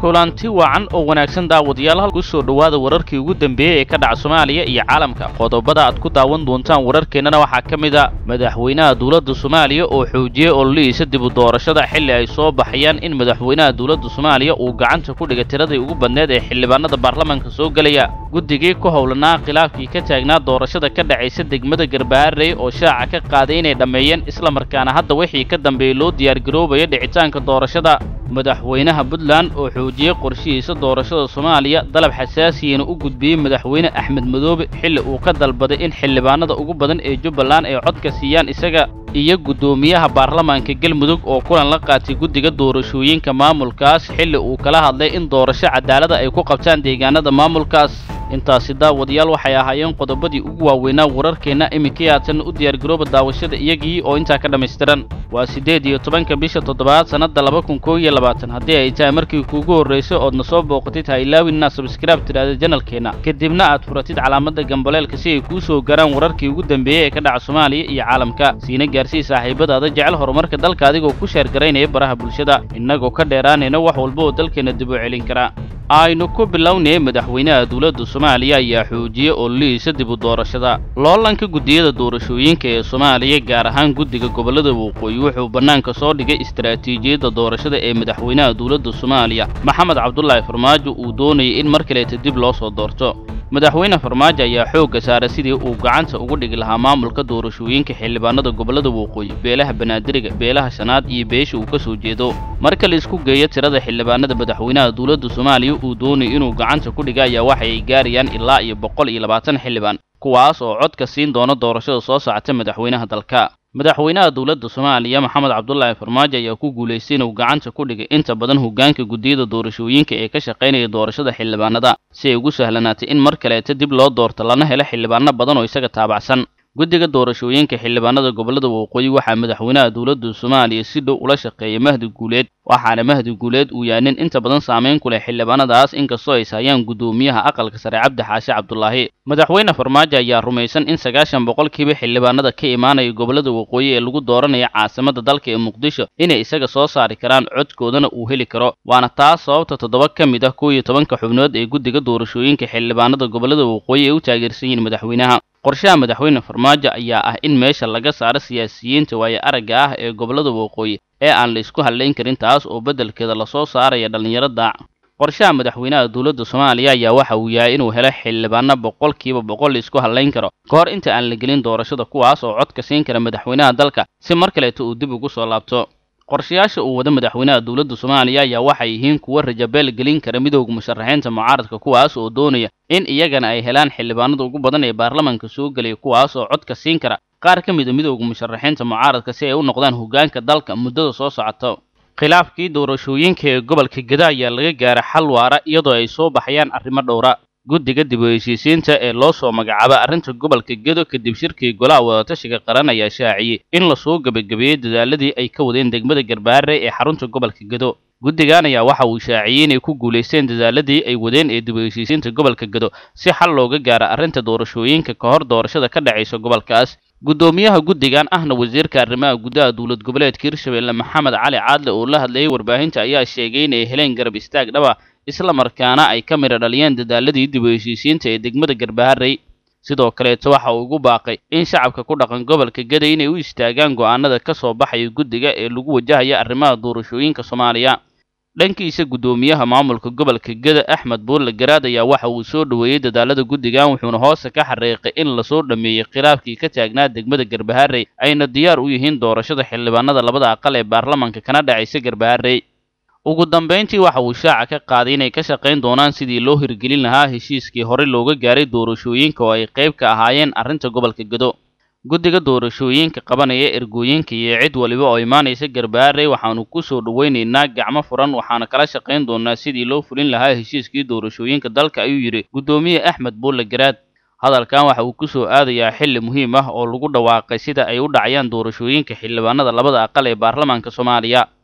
kulanti wacan oo wanaagsan daawadayaal halku soo dhowaada wararkii ugu dambeeyey ee ka dhaca soomaaliya iyo caalamka qodobada aad ku daawan doontaan wararkeennana waxaa ka mid a madaxweynaha dowladda soomaaliya oo xoojiyey ololihiisa dib u doorashada xilli ay soo baxayaan in madaxweynaha dowladda soomaaliya uu gacanta ku dhigay tiradii ugu badneed ee xildhibaanada baarlamaanka soo gelaya guddigii ku howlanaa khilaafkii ka taagnaa doorashada ka dhacaysa degmada garbaharey oo shaaca ka qaaday inay dhammeeyeen islamarkaana hadda wixii ka dambeeyey loo diyaargaroobaya dhicitaanka doorashada madaxweynaha puntland oo xoojiyey qorshihiisa doorashada soomaaliya dalab xasaasiyana u gudbiyey madaxweyne axmed madoobe xilli uu ka dalbaday in xildhibaanada ugu badan ee jubbaland ay codka siiyaan isaga iyo guddoomiyaha baarlamaanka galmudug oo kulan la qaatay guddiga doorashooyinka maamulkaas xilli uu kala hadlay in doorasho cadaalada ay ku qabtaan deegaanada maamulkaas intaasi daawadayaal waxay ahaayeen qodobadii ugu waaweynaa wararkeenna iminkii haatan u diyaargarooba daawashada iyagii oo intaa ka dhammaystiran waa siddeed iyo tobanka bisha toddobaad sannadda laba kun koo iyo labaatan haddii ay tahay markii kuugu horraysay oodna soo booqatid ha ilaawinna sabskraib tidhaahda janalkeenna kadibna aad furatid calaamadda gambaleelka si ay kuu soo garaan wararkii ugu dambeeyey ee ka dhaca soomaaliya iyo caalamka siina gaarsii saaxiibadaada jecel horumarka dalka adigoo ku sheergaraynaya baraha bulshada innagoo ka dheeraanayna wax walba oo dalkeenna dib u celin kara aynu ku bilownay madaxweynaha dowladda soomaaliya ayaa xoojiyey ololihiisa dib u doorashada loolanka guddiyada doorashooyinka ee soomaaliya gaar ahaan guddiga gobollada waqooyi wuxuu bannaanka soo dhigay istaraatiijiyadda doorashada ee madaxweynaha dowladda soomaaliya maxamed cabdulaahi farmaajo uu doonayay in mar kaleeta dib loo soo doorto madaxweyne farmaajo ayaa xoogga saaray sidii uu gacanta ugu dhigi lahaa maamulka doorashooyinka xildhibaanada gobollada waqooyi beelaha banaadiriga beelaha shanaad iyo beesha uu ka soo jeedo marka la isku geeyo tirada xildhibaanada madaxweynaha dowladda soomaaliya uu doonay inuu gacanta ku dhiga ayaa waxa ay gaarayaan ilaa iyo boqol iyo labaatan xildhibaan kuwaas oo codka siin doona doorashada soo socota madaxweynaha dalka madaxweynaha dowladda soomaaliya maxamed cabdulaahi farmaajo ayaa ku guulaystay inuu gacanta ku dhigay inta badan hoggaanka guddiyada doorashooyinka ee ka shaqaynaya doorashada xildhibaanada si ay ugu sahlanaatay in mar kaleeta dib loo doorto lana helo xildhibaano badan oo isaga taabacsan guddiga doorashooyinka xildhibaanada gobollada waqooyi waxaa madaxweynaha dowladda soomaaliya si dhow ula shaqeeyay mahdi guuleed waxaana mahdi guuleed uu yahay nin inta badan saamayn ku leh xildhibaanadaas inkastoo ay hayaan guddoomiyaha aqalka sare cabdi xaashe cabdulaahi madaxweyne farmaajo ayaa rumaysan in sagaashan boqolkiiba xildhibaanada ka imaanaya gobollada waqooyi ee lagu dooranaya caasimada dalka ee muqdisho inay isaga soo saari karaan codkoodana uu heli karo waana taas sababta toddoba ka mid ah koo iyo tobanka xubnood ee guddiga doorashooyinka xildhibaanada gobollada waqooyi ay u taageersan yihiin madaxweynaha qorshaha madaxweyne farmaajo ayaa ah in meesha laga saaro siyaasiyiinta waaye aragga ah ee gobollada waqooyi ee aan la isku hadlayn karin taas oo beddelkeeda lasoo saaraya dhallinyaro daac qorshaha madaxweynaha dowladda soomaaliya ayaa waxa uu yahay inuu helo xildhibaano boqolkiiba boqol la isku hadlayn karo ka hor inta aan la gelin doorashada kuwaas oo codka siin kara madaxweynaha dalka si mar kaleeta uu dib ugu soo laabto qorshayaasha uu wada madaxweynaha dowladda soomaaliya ayaa waxay yihiin kuwa rajabeel gelin kara midowda musharaxiinta mucaaradka kuwaas oo doonaya in iyagana ay helaan xildhibaanada ugu badan ee baarlamaanka soo gelaya kuwaas oo codka siin kara qaar ka mid a midowda musharaxiinta mucaaradka si ay u noqdaan hoggaanka dalka muddada soo socoto khilaafkii doorashooyinka ee gobolka geda ayaa laga gaaray xal waara iyadoo ay soo baxayaan arrimo dhowra guddiga dib u heshiisiinta ee loo soo magacaaba arrinta gobolka gedo kadib shirkii golaha wadatashiga qaran ayaa shaaciyey in lasoo gebagabeeyey dadaaladii ay ka wadeen degmada garbaare ee xarunta gobolka gedo guddigan ayaa waxa uu shaaciyey inay ku guulaysteen dadaaladii ay wadeen ee dib u heshiisiinta gobolka gedo si xal looga gaaro arrinta doorashooyinka ka hor doorashada ka dhacaysa gobolkaas guddoomiyaha guddigan ahna wasiirka arrimaha gudaha dowlad goboleedka hirshabelle maxamed cali caadle oo la hadlayay warbaahinta ayaa sheegay inay heleen garab istaag dhaba isla markaana ay ka midha dhaliyeen dadaaladii dib u heshiisiinta ee degmada garbaharey sidoo kaleeto waxa uu ugu baaqay in shacabka ku dhaqan gobolka gaday inay u istaagaan go'aanada ka soo baxaya guddiga ee lagu wajahaya arrimaha doorashooyinka soomaaliya dhankiisa guddoomiyaha maamulka gobolka geda axmed buurle garaad ayaa waxa uu soo dhoweeyey dadaalada guddigan wuxuuna hoose ka xariiqay in lasoo dhammeeyey khilaafkii ka taagnaa degmada garbaharey ayna diyaar u yihiin doorashada xildhibaanada labada aqal ee baarlamaanka kana dhacaysa garbaharey ugu dambayntii waxa uu shaaca ka qaaday inay ka shaqayn doonaan sidii loo hirgelin lahaa heshiiskii horey looga gaaray doorashooyinka oo ay qayb ka ahaayeen arrinta gobolka gedo guddiga doorashooyinka qabanaya ergooyinka iyo cid waliba oo imaanaysa garbaarey waxaanu ku soo dhowaynaynaa gacmo furan waxaana kala shaqayn doonaa sidii loo fulin lahaa heshiiskii doorashooyinka dalka ayuu yidhi guddoomiye axmed buulle garaad hadalkan waxa uu ku soo aadayaa xilli muhiim ah oo lagu dhawaaqay sida ay u dhacayaan doorashooyinka xildhibaanada labada aqal ee baarlamaanka soomaaliya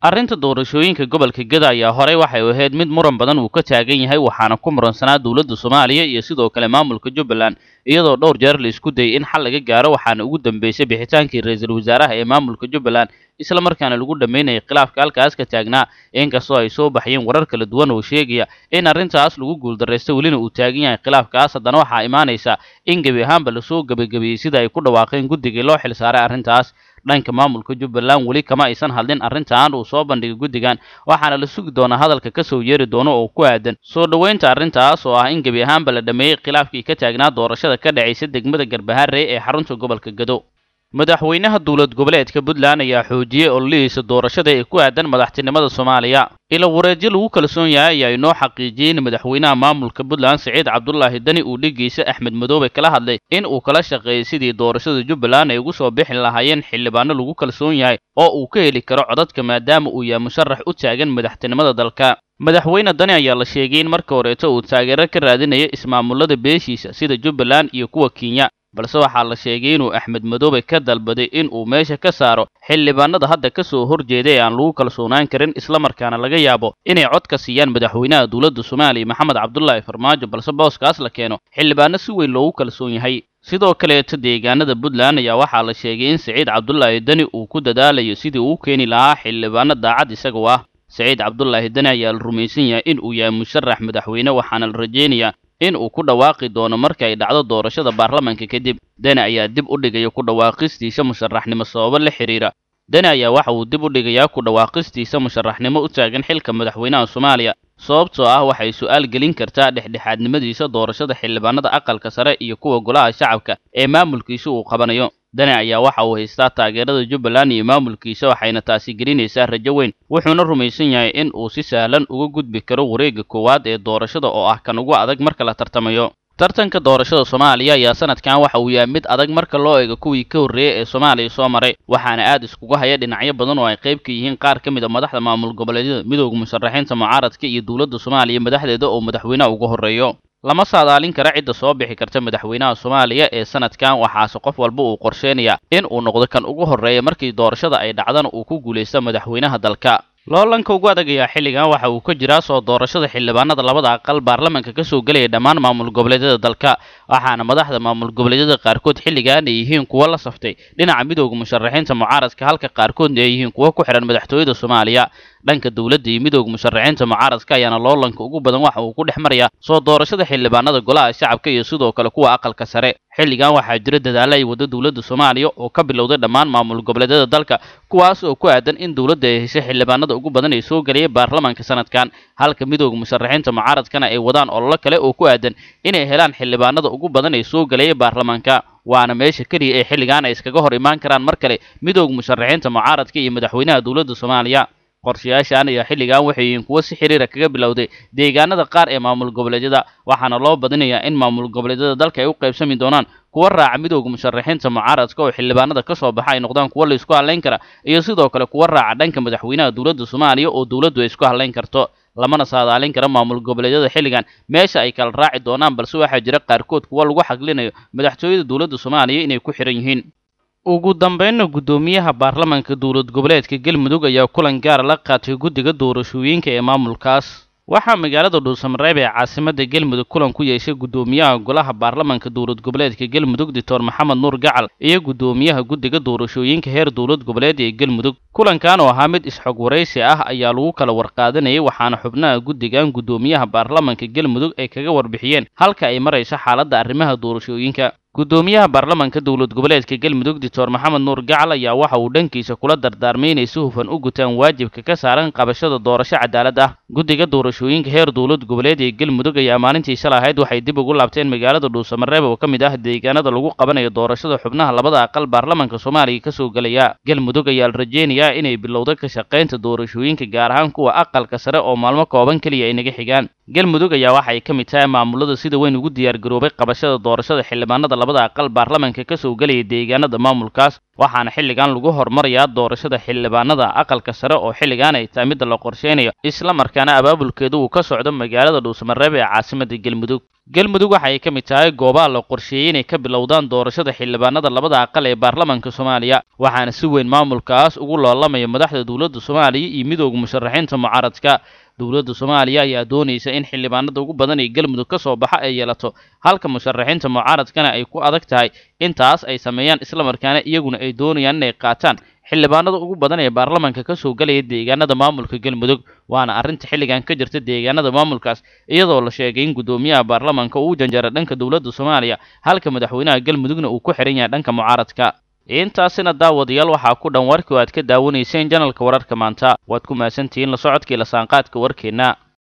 arrinta doorashooyinka gobolka geda ayaa horey waxay ahayd mid muran badan uu ka taagan yahay waxaana ku muransanaa dowladda soomaaliya iyo sidoo kale maamulka jubbaland iyadoo dhowr jeer la isku dayay in xal laga gaaro waxaana ugu dambeysay bixitaankii ra-iisul wasaaraha ee maamulka jubbaland isla markaana lagu dhammaynayay khilaafka halkaas ka taagnaa inkastoo ay soo baxyeen warar kala duwan oo sheegaya in arrintaas lagu guuldarraysta welina uu taagan yahay khilaafkaas haddana waxaa imaanaysa in gebi ahaanba lasoo gebagabeeyey sida ay ku dhawaaqeen guddigii loo xilsaaray arrintaas dhanka maamulka jubbaland weli kama aysan hadlin arrintan uu soo bandhigay guddigan waxaana la sugi doonaa hadalka ka soo yeeri doono oo ku aadan soo dhoweynta arrintaas oo ah in gebi ahaanba la dhammeeyey khilaafkii ka taagnaa doorashada ka dhacaysa degmada garbaharey ee xarunta gobolka gado madaxweynaha dowlad goboleedka puntland ayaa xoojiyey ololihiisa doorashada ee ku aadan madaxtinimada soomaaliya ila wareedyo lagu kalsoon yahay ayaa inoo xaqiijiyey in madaxweynaha maamulka puntland siciid cabdulaahi dani uu dhigiisa axmed madoobe kala hadlay in uu kala shaqeeyey sidii doorashada jubbaland ay ugu soo bixi lahaayeen xildhibaano lagu kalsoon yahay oo uu ka heli karo codadka maadaama uu yahay musharax u taagan madaxtinimada dalka madaxweyne dani ayaa la sheegay in marka horeeto uu taageero ka raadinaya ismaamulada beeshiisa sida jubbaland iyo kuwa kenya balse waxaa la sheegay inuu axmed madoobe ka dalbaday in uu meesha ka saaro xildhibaanada hadda ka soo horjeeda ee aan lagu kalsoonaan karin islamarkaana laga yaabo inay cod ka siiyaan madaxweynaha dowladda soomaaliya maxamed cabdulaahi farmaajo balse booskaas la keeno xildhibaano si weyn loogu kalsoon yahay sidoo kaleeto deegaanada puntland ayaa waxaa la sheegay in siciid cabdulaahi deni uu ku dadaalayo sidii uu keeni lahaa xildhibaano daacad isagoo ah siciid cabdulaahi deni ayaa la rumaysan yahay in uu yahay musharax madaxweyne waxaana la rajaynayaa in uu ku dhawaaqi doono marka ay dhacdo doorashada baarlamanka kadib deni ayaa dib u dhigaya ku dhawaaqistiisa musharaxnimo sababo la xidhiira deni ayaa waxa uu dib u dhigayaa ku dhawaaqistiisa musharaxnimo u taagan xilka madaxweynaha soomaaliya sababtoo ah waxay su'aal gelin kartaa dhexdhexaadnimadiisa doorashada xildhibaanada aqalka sare iyo kuwa golaha shacabka ee maamulkiisa uu qabanayo dani ayaa waxa uu haystaa taageerada jubbaland iyo maamulkiisa waxayna taasi gelinaysaa rajo weyn wuxuuna rumaysan yahay in uu si sahlan uga gudbi karo wareegga koowaad ee doorashada oo ah kan ugu adag marka la tartamayo tartanka doorashada soomaaliya ayaa sanadkan waxa uu yahay mid adag marka loo eego kuwii ka horreeyey ee soomaaliya soo maray waxaana aad iskugu haya dhinacyo badan oo ay qayb ka yihiin qaar ka mid a madaxda maamul goboleedyada midooda musharaxiinta mucaaradka iyo dowladda soomaaliya madaxdeeda oo madaxweynaha uga horreeyo lama saadaalin kara cidda soo bixi karta madaxweynaha soomaaliya ee sanadkan waxaase qof walba uu qorsheenaya in uu noqdo kan ugu horreeya markii doorashada ay dhacdana uu ku guulaysto madaxweynaha dalka loolanka ugu adagayaa xilligan waxa uu ka jiraa soo doorashada xildhibaanada labada aqal baarlamanka ka soo gelaya dhammaan maamul goboleedyada dalka waxaana madaxda maamul goboleedyada qaarkood xilligan ay yihiin kuwo la saftay dhinaca midooda musharaxiinta mucaaradka halka qaarkoodna ay yihiin kuwo ku xidhan madaxtooyada soomaaliya dhanka dowladda iyo midooda musharaxiinta mucaaradka ayaana loolanka ugu badan waxa uu ku dhex marayaa soo doorashada xildhibaanada golaha shacabka iyo sidoo kale kuwa aqalka sare xilligan waxaa jira dadaalla ay waddo dowladda soomaaliya oo ka bilowday dhammaan maamul goboleedyada dalka kuwaas oo ku aadan in dowladda ay heshay xildhibaanada ugu badan ee soo gelaya baarlamanka sanadkan halka midooda musharaxiinta mucaaradkana ay wadaan ololo kale oo ku aadan inay helaan xildhibaanada ugu badan ee soo gelaya baarlamanka waana meesha keliya ee xilligan ay iskaga hor imaan karaan mar kale midooda musharaxiinta mucaaradka iyo madaxweynaha dowladda soomaaliya qorshayaashan ayaa xilligan waxay yihiin kuwo si xiriira kaga bilowday deegaanada qaar ee maamul goboleedyada waxaana loo badinayaa in maamul goboleedyada dalka ay u qaybsami doonaan kuwa raaca midooda musharaxiinta mucaaradka oo xildhibaanada ka soo baxa ay noqdaan kuwo la isku hadlayn kara iyo sidoo kale kuwa raaca dhanka madaxweynaha dowladda soomaaliya oo dowladdu ay isku hadlayn karto lamana saadaalin kara maamul goboleedyada xilligan meesha ay kala raaci doonaan balse waxaa jira qaarkood kuwa lagu xaglinayo madaxtooyada dowladda soomaaliya inay ku xidhan yihiin ugu dambeynna guddoomiyaha baarlamanka dowlad goboleedka galmudug ayaa kulan gaara la qaatay guddiga doorashooyinka ee maamulkaas waxaa magaalada dhuusamareeb ee caasimadda galmudug kulan ku yeeshay guddoomiyaha golaha baarlamanka dowlad goboleedka galmudug doctor maxamed nuur gacal iyo guddoomiyaha guddiga doorashooyinka heer dowlad goboleed ee galmudug kulankan oo ahaa mid isxog waraysi ah ayaa lagu kala warqaadanayay waxaana xubnaha guddigan guddoomiyaha baarlamanka galmudug ay kaga warbixiyeen halka ay marayso xaaladda arrimaha doorashooyinka guddoomiyaha baarlamanka dowlad goboleedka galmudug doctor maxamed nuur gacal ayaa waxa uu dhankiisa kula dardaarmay inay si hufan u gutaan waajibka ka saaran qabashada doorasho cadaalad ah guddiga doorashooyinka heer dowlad goboleed ee galmudug ayaa maalintii shalay ahayd waxay dib ugu laabteen magaalada dhuusamareeb oo ka mid ah deegaanada lagu qabanayo doorashada xubnaha labada aqal baarlamanka soomaaliya ka soo gelaya galmudug ayaa la rajeynayaa inay bilowdo ka shaqaynta doorashooyinka gaar ahaan kuwa aqalka sare oo maalmo kooban keliya ay naga xigaan galmudug ayaa waxa ay ka mid tahay maamulada sida weyn ugu diyaargaroobay qabashada doorashada xildhibaanada labada aqal baarlamanka ka soo gelaya deegaanada maamulkaas waxaana xilligan lagu hormarayaa doorashada xildhibaanada aqalka sare oo xilligan ay tahay midda la qorsheynayo isla markaana abaabulkeedu uu ka socdo magaalada dhuusamareeb ee caasimada galmudug galmudug waxa ay ka mid tahay goobaha la qorsheeyey inay ka bilowdaan doorashada xildhibaanada labada aqal ee baarlamanka soomaaliya waxaana si weyn maamulkaas ugu loolamaya madaxda dowladda soomaaliya iyo midooda musharaxiinta mucaaradka dowladda soomaaliya ayaa doonaysa in xildhibaanada ugu badan ee galmudug ka soo baxa ay yeelato halka musharaxiinta mucaaradkana ay ku adag tahay intaas ay sameeyaan islamarkaana iyaguna ay doonayaan inay qaataan xildhibaanada ugu badan ee baarlamanka ka soo gelaya deegaanada maamulka galmudug waana arrinta xilligan ka jirta deegaanada maamulkaas iyadoo la sheegay in guddoomiyaha baarlamanka uu janjara dhanka dowladda soomaaliya halka madaxweynaha galmudugna uu ku xihan yahay dhanka mucaaradka intaasina daawadayaal waxaa ku dhan warkii oo aad ka daawanayseen janalka wararka maanta waad ku mahadsantihiin la socodkii lasaanqaadka warkeenna